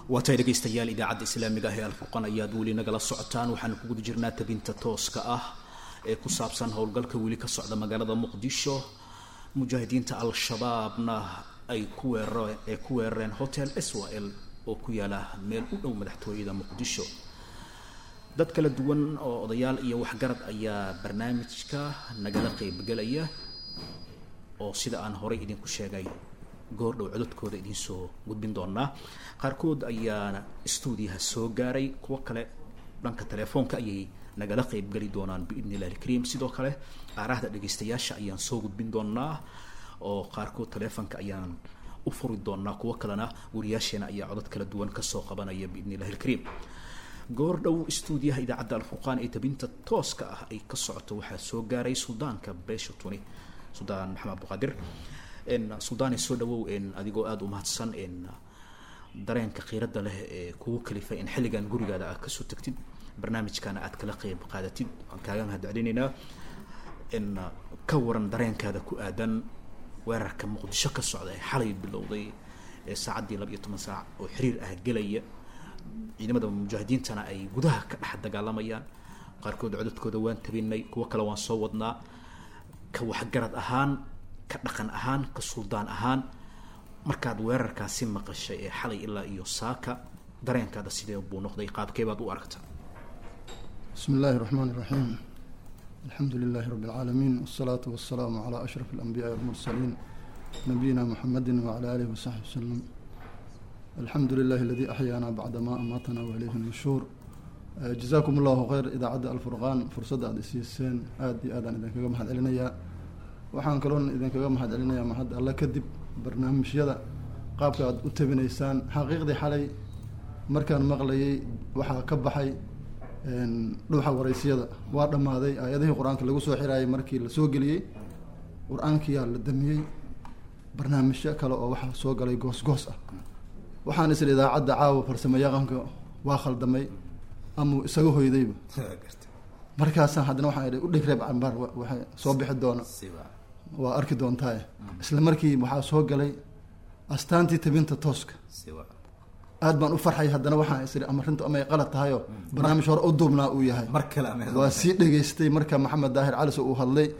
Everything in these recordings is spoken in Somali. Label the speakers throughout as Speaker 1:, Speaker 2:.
Speaker 1: waa tahay dhegaystayaal idaacadda islaamiga ah ee alfurqan ayaad weli nagala socotaan waxaanu ku guda jirnaa tabinta tooska ah ee ku saabsan howlgalka weli ka socda magaalada muqdisho mujaahidiinta al-shabaabna ay ku weerare ay ku weerareen hotel swl oo ku yaala meel u dhow madaxtooyada muqdisho dad kala duwan oo odayaal iyo waxgarad ayaa barnaamijka nagala qeybgelaya oo sida aan horay idinku sheegay goor dhow cododkooda idinsoo gudbin doonaa qaarkood ayaana stuudiyaha soo gaaray kuwo kale dhanka telefoonka ayay nagala qeybgeli doonaan biidni illahi ilkariim sidoo kale aaraahda dhegaystayaasha ayaan soo gudbin doonaa oo qaarkood telefoonka ayaan u furi doonaa kuwo kalena wariyaasheena ayaa codod kala duwan kasoo qabanaya biidni illahi ilkariim goor dhow stuudiyaha idaacadda alfurqaan ee tabinta tooska ah ay ka socoto waxaa soo gaaray suldaanka beesha tuni suldaan maxamed abduqaadir suldaane soo dhawow adigoo aada u mahadsan dareenka khiirada leh ee kugu kalifay in xilligan gurigaada aad kasoo tagtid barnaamijkana aad kala qeyb qaadatid waan kaaga mahad celinaynaa ka waran dareenkaada ku aadan weerarka muqdisho ka socda ee xalay bilowday ee saacaddii laba iyo toban saac oo xiriir ah gelaya ciidamada mujaahidiintana ay gudaha ka dhex dagaalamayaan qaarkood cododkooda waan tabinay kuwo kale waan soo wadnaa ka waxgarad ahaan ka dhaqan ahaan ka suldaan ahaan markaad weerarkaasi maqashay ee xalay ilaa iyo saaka dareenkaada sidee buu noqday qaabkee baad u aragta
Speaker 2: bismi illaahi الرحmn الرaحيم alxamdu lilahi rab اlcaalamiin wالsalaaةu waلsalaamu عlى أشhraf الأnbiyaءi والmursaliin nabiyina mxamedi wعlى alih وsaxbi wslm alxamdu lilahi aladi axyaana bacda ma amaatana waileyhi الnushuur jazakum اllahu khayr idaacadda alfurqaan fursadda aada isiiseen aada iyo aadaan idinkaga mahad celinayaa waxaan kaloon idinkaga mahad celinayaa mahad alle kadib barnaamijyada qaabka aada u tabinaysaan xaqiiqdii xalay markaan maqlayay waxaa ka baxay dhuuxa waraysyada waa dhammaaday aayadihii qur-aanka lagu soo xiraayay markii la soo geliyey qur-aankiyaa la damiyey barnaamijyo kale oo waxaa soo galay goos goos ah waxaan isla idaacadda caawa farsamo yaqanka waa khaldamay amau isaga hoydayba markaasaan haddana waxaan idhi udheg reeb cambaar waxay soo bixi doona waa arki doontaaye isla markii waxaa soo galay astaantii tabinta tooska aad baan u farxay haddana waxaan isiri ama rintu amay qalad tahayoo barnaamij hore u duubnaa uu yahay waa sii dhegaystay marka maxamed daahir caliso uu hadlay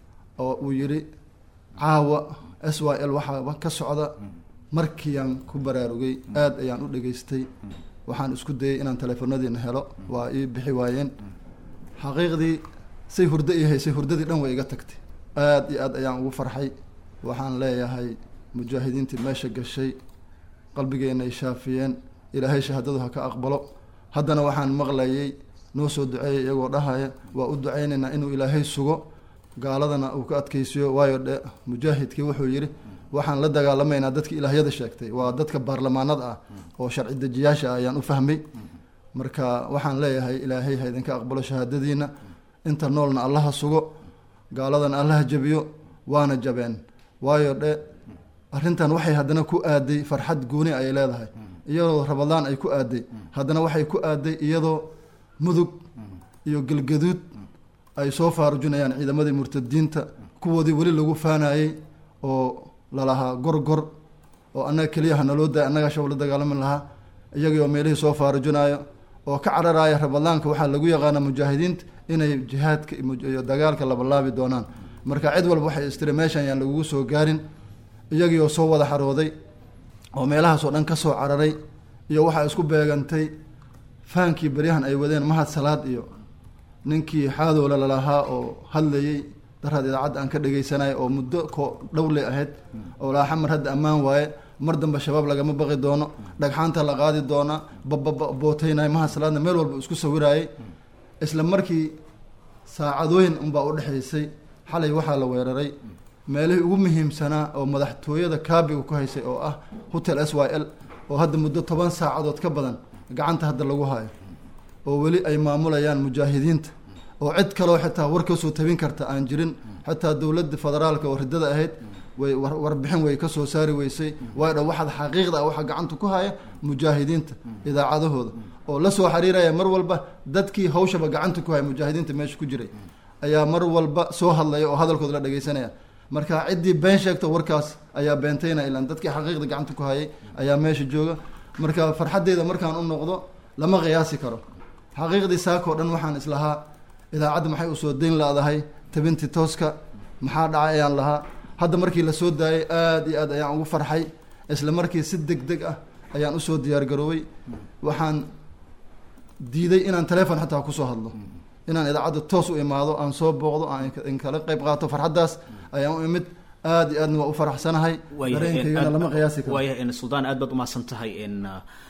Speaker 2: oo uu yidhi caawa s y l waxaa ka socda markiiaan ku baraarugay aad ayaan u dhegaystay waxaan isku dayay inaan teleefonadiina helo waa ii bixi waayeen xaqiiqdii say hurdo ii haysay hurdadii dhan way iga tagtay aad iyo aad ayaan ugu farxay waxaan leeyahay mujaahidiintii meesha gashay qalbigeena ay shaafiyeen ilaahay shahaadadu ha ka aqbalo haddana waxaan maqlayay noo soo duceeyay iyagoo dhahaya waa u duceynaynaa inuu ilaahay sugo gaaladana uu ka adkeysiyo waayo dhe mujaahidkii wuxuu yidhi waxaan la dagaalamaynaa dadki ilaahyada sheegtay waa dadka baarlamaanada ah oo sharci dejiyaasha ah ayaan u fahmay marka waxaan leeyahay ilaahay ha idinka aqbalo shahaadadiina inta noolna allaha sugo gaaladana allaha jabiyo waana jabeen waayo dhe arrintan waxay haddana ku aaday farxad gooni ay leedahay iyadoo rabadaan ay ku aaday haddana waxay ku aaday iyadoo mudug iyo gelgaduud ay soo faarujinayaan ciidamadii murtadiinta kuwoodii weli lagu faanayey oo lalahaa gorgor oo annaga keliyaha naloo daay annagaa shab la dagaalami lahaa iyagii oo meelihii soo faarujinayo oo ka cararaaya rabadaanka waxaa lagu yaqaana mujaahidiinta inay jihaadka iyo dagaalka labalaabi doonaan marka cid walba waxay istiri meeshan yaan lagugu soo gaarin iyagii oo soo wada xarooday oo meelahaasoo dhan ka soo cararay iyo waxaa isku beegantay faankii beryahan ay wadeen mahad salaad iyo ninkii xaadoola lalahaa oo hadlayey daraad idaacadda aan ka dhegeysanay oo muddo ko dhowle ahayd oo laa xamar hadda ammaan waaye mar dambe shabaab lagama baqi doono dhagxaanta la qaadi doona bababooteynay mahad salaadna meel walba isku sawiraayey isla markii saacadooyin unbaa u dhexaysay xalay waxaa la weeraray meelihii ugu muhiimsanaa oo madaxtooyada kaabiga ku haysay oo ah hotel s y l oo hadda muddo toban saacadood ka badan gacanta hadda lagu hayo oo weli ay maamulayaan mujaahidiinta oo cid kaloo xitaa war kasoo tabin karta aan jirin xataa dowladda federaalka oo ridada ahayd way warbixin way kasoo saari weysay waayo dha waxaad xaqiiqda ah waxaa gacanta ku haya mujaahidiinta idaacadahooda oo la soo xiriiraya mar walba dadkii hawshaba gacanta ku haya mujaahidiinta meesha ku jiray ayaa mar walba soo hadlaya oo hadalkooda la dhegeysanaya marka ciddii been sheegta warkaas ayaa beentayna ilaan dadkii xaqiiqda gacanta ku hayay ayaa meesha jooga marka farxaddeeda markaan u noqdo lama qiyaasi karo xaqiiqdii saakoo dhan waxaan islahaa idaacadda maxay usoo dayn laadahay tabintii tooska maxaa dhacay ayaan lahaa hadda markii lasoo daayay aada iyo aad ayaan ugu farxay isla markii si deg deg ah ayaan usoo diyaar garoobay waxaan diiday inaan telefon xataa kusoo hadlo inaan idaacadda toos u imaado aan soo booqdo aan in kala qayb qaato farxaddaas ayaan u imid aada iyo aadna waa u faraxsanahay dareenkaygana lama qiyaasi karo
Speaker 1: waaya suldaan aad baad umahadsan tahay n